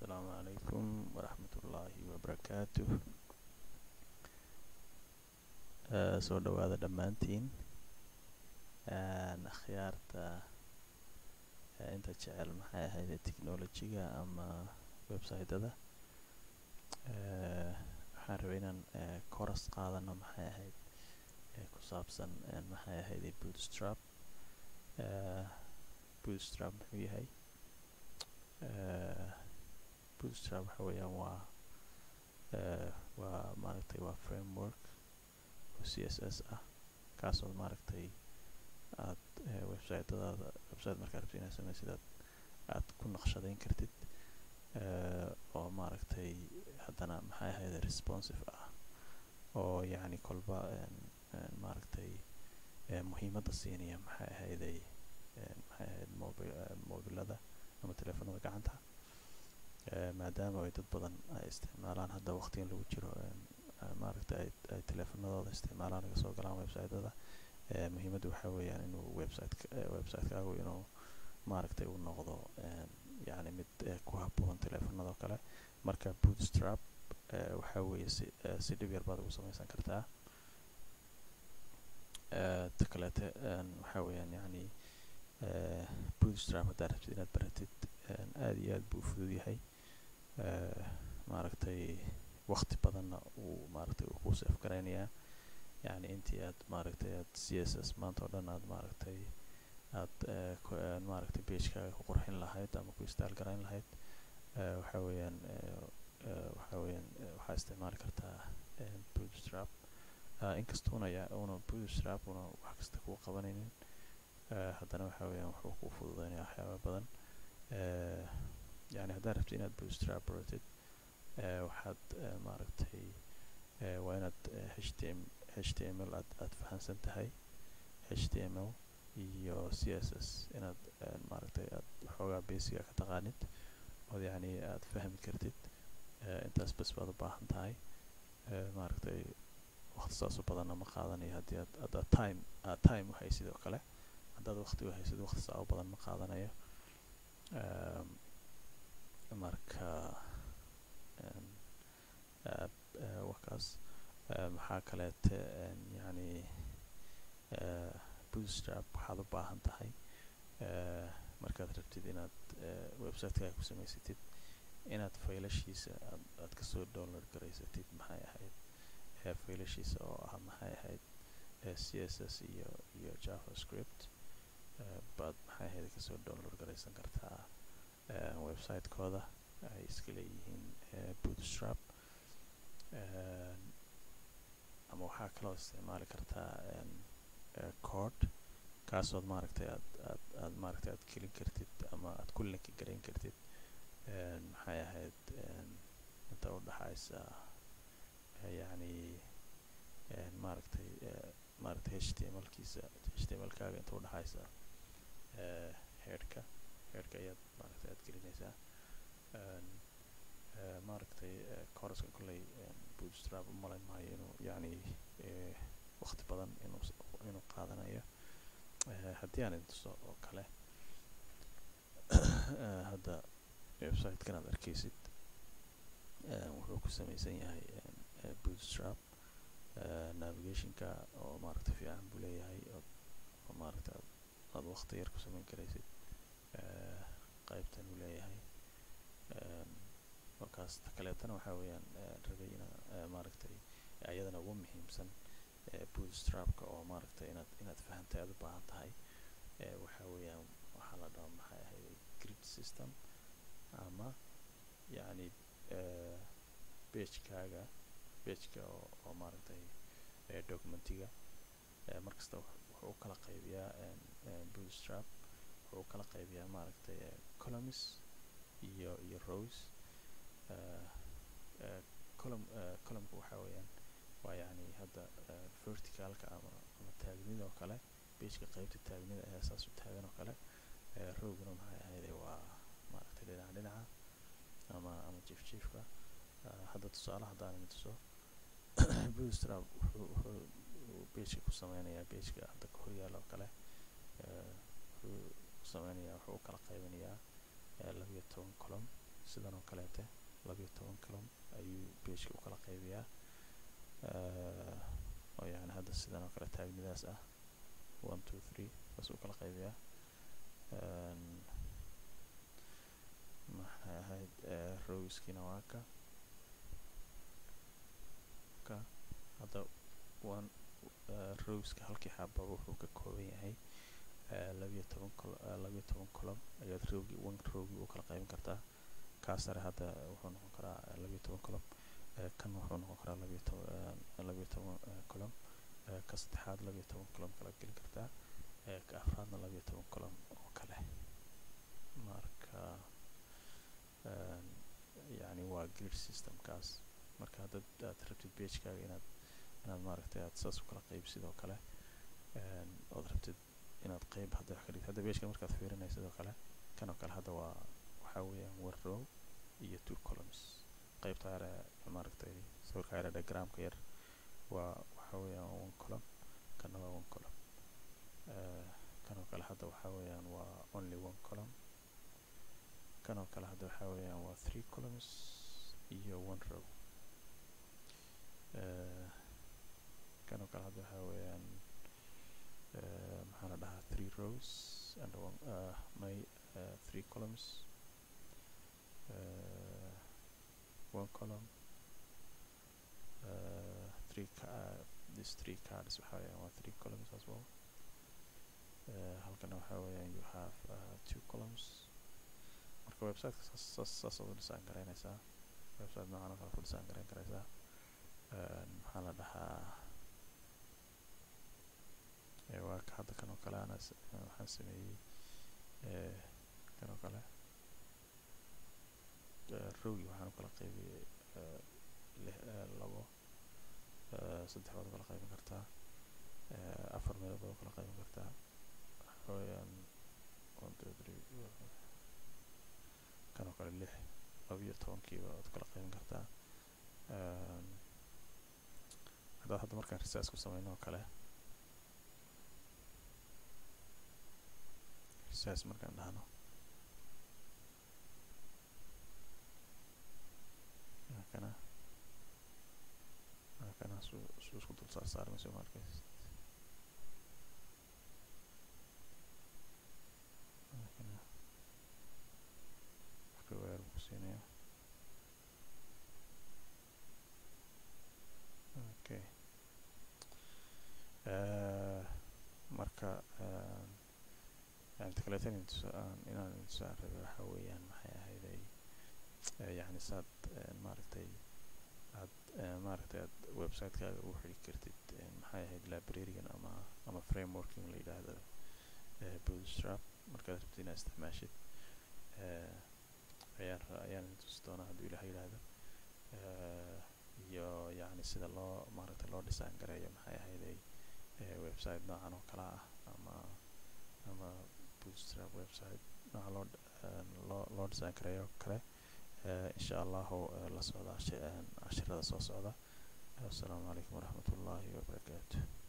asalaamu calaykum waraxmatullaahi wabarakaatuh soo dhawaada dhammaantiin akhyaarta inta jecel maxay ahayd technolojiga ama website-ada waxaan rabay inaan coras qaadano maxay ahayd ku saabsan maxay ahayd bootstrap bootstrap muxuu yahay bootstrap waxa weeyaan waa waa maaragtay waa framework oo c s s ah kaasoo maaragtay aad website-dadaada website markaa rabtid inaad sameysid aad aad ku naqshadeyn kartid oo maaragtay haddana maxay ahayd responsive ah oo yacni kolba maaragtay muhiimadda siinaya maxay ahayday maxay ahayd mobi mobilada ama teleefanada gacanta maadaama ay dad badan ay isticmaalaan hadda waqtigan lagu jiro maaragtay ay ay teleefanadooda isticmaalaan laga soo galaan website-ada muhiimadda waxaa weeyaan inuu website website-kaagu inuu maaragtay uu noqdo yacni mid ku habboon teleefanadoo kale marka bootstrap waxaa weeye si si dhib yar baad ugu sameysan kartaa ta kaleete waxaa weeyaan yacni bootstrap haddaad rabtid inaad baratid aada iyo aad buu u fudud yahay maaragtay waqti badanna uu maaragtay uu ku safe garaynayaa yacni intii aad maaragtay aad c s s maanta oo dhan aad maaragtay aad maaragtay pagekaaga ku qurxin lahayd ama ku istaal garayn lahayd waxa weeyaan waxa weeyaan waxaa isticmaali kartaa bootstrap inkastuuna ya una bootstrap una wax kasta kuu qabanaynin haddana waxa weeyaan wuxuu kuu fududeynaya waxyaaba badan yani haddaad rabtid inaad bootstrap baratid waxaad maaragtay waa inaad h t m h t m l aad aad fahansan tahay h t m l iyo c s s inaad maaragtay aad waxoogaa basiga ka taqaanid ood yacni aad fahmi kartid intaas bas baad u baahan tahay maaragtay waqti saas u badanna ma qaadanayo haddii aad haddaad time aad time u haysid oo kale haddaad waqti u haysid waqti saa u badan ma qaadanayo marka wakaas maxaa kaleete yacni bootstrap waxaad u baahan tahay markaad rabtid inaad website-kaaga ku samaysatid inaad faylashiisa aad aad kasoo download garaysatid maxay ahayd faylashiisa oo ah maxay ahayd c s s iyo iyo javascript baad maxay ahayd kasoo download garaysan kartaa website-kooda ay iska leeyihiin bootstrap ama waxaa kaloo isticmaali kartaa code kaasood maaragtay aad aad aad maaragtay aad gelin kartid ama aad ku linki garayn kartid maxay ahayd inta u dhaxaysa yacni maaragtay maaragtay h t m l kiisa h t m l kaaga inta u dhaxaysa headhka headhka ayaad maaragtay aad gelinaysaa maaragtay coraska kolley bootstrap u malayn maayo inuu yacni waqti badan inuu inuu qaadanayo haddii aan intuso oo kale hadda website-kan aad arkaysid wuxuu ku samaysan yahay bootstrap navigationka oo maaragtay fiican buu leeyahay oo maaragtay aad aad waqti yar ku samayn karaysid qaybtan uu leeyahay markaas ta kaleetana waxaa weeyaan rabay ina maaragtay ayadana ugu muhiimsan bootstrapka oo maaragtay inaad inaad fahantay aad u baahan tahay waxaa weeyaan waxaa la dhahaa maxay ahayd grid system ama yacni bagekaaga bageka oo oo maaragtay documentiga markasta wuxuu u kala qaybiyaa bootstrap wuxuu u kala qaybiyaa maaragtay columns iyo iyo rows column columnka waxaa weeyaan waa yacni hadda verticalka ama ama taagnida oo kale bageka qaybta taagnida ayaa saas u taagan oo kale rowguna maxay ahayde waa maaragtay dhinaca dhinaca ama ama jief jiefka hadda tusaale haddaan idin tuso bootstrap wuxuu wuxuu bageka ku sameynayaa bageka hadda ka horyaala oo kale wuxuu sameynayaa wuxuu u kala qaybinayaa labiyo toban column sidan oo kaleete labiyo toban column ayuu pageka u kala qaybiyaa oo yani hadda sidan oo kale taagnidaas ah one two three saas u kala qaybiyaa maxay ahayd rowskiina waa ka ka hadda one rowska halkii xaababa wuxuu ka kooban yahay labiyo toban col labiyo toban column ayaad rowgi one rowgi u kala qaybin kartaa kaa sare hadda wuxuu noqon karaa labiyo toban column kan wuxuu noqon karaa labiyo toban labiyo toban column ka saddexaad labiyo toban column kala geli kartaa ka afraadna labiyo toban column oo kale marka yani waa grid systemkaas marka haddaad aad rabtid pagekaaga inaad inaad maaragtay aad saas u kala qayb sidoo kale ood rabtid inaad qayb hadda wax ka dhigtid hadda pageka markaad fiirinaysa sidoo kale kan oo kale hadda waa waxaa weeyaan one row iyo two columns qaybta yare maaragtay sawirka yare diagramka yar waa waxaa weeyaan one column kana waa one column kan oo kale hadda waxaa weeyaan waa only one column kan oo kale hadda waxaa weeyaan waa three columns iyo one row kan oo kale hadda waxaa weeyaan maxaa la dhahaa three rows and one uh, my uh, three columns uh, one column uh, three uh, this three cards waxaa weeyaan waa three columns as well uh, halkana waxaa weeyaan you have uh, two columns marka websiteka saas saas saas aad u dhisaan garaynaysaa website noocan oo kale ku dhisaan garayn karaysaa maxaa la dhahaa waa ka hadda kan oo kale ana waxaan sameeyey kan oo kale rogi waxaan u kala qaybiyey labo saddex baad u kala qaybin kartaa afar meelood baad u kala qaybin kartaa waxa weeyaan one two three kan oo kale lix labiyo tobankiiba waad u kala qaybin kartaa haddaad hadda markaan research ku sameyno oo kale research markaan dhahno kana kana su su isku dul saar saarmayso ma arkays kana everywhere ku siinaya okay marka inta kaleeto inaan intusaan rabay waxaa weeyaan maxay ahayday yani saad maaragtay aad maaragtay aad websitekaga ugu xidhi kartid maxay ahayd librarian ama ama frameworking la yidhaahdo bootstrap markaad rabtid inaad isticmaashid ayaan ayaan intusi doonaa hadduu ilaah yidhaahdo iyo yani sida loo maaragtay loo dhisaan gareeyo maxay ahayday website noocan oo kala ah ama ama bootstrap website nooca loo loo loo dhisaan gareeyo kale insha allahu la socda cashirada soo socda assalaamu calaykum waraxmat ullaahi wabarakaatu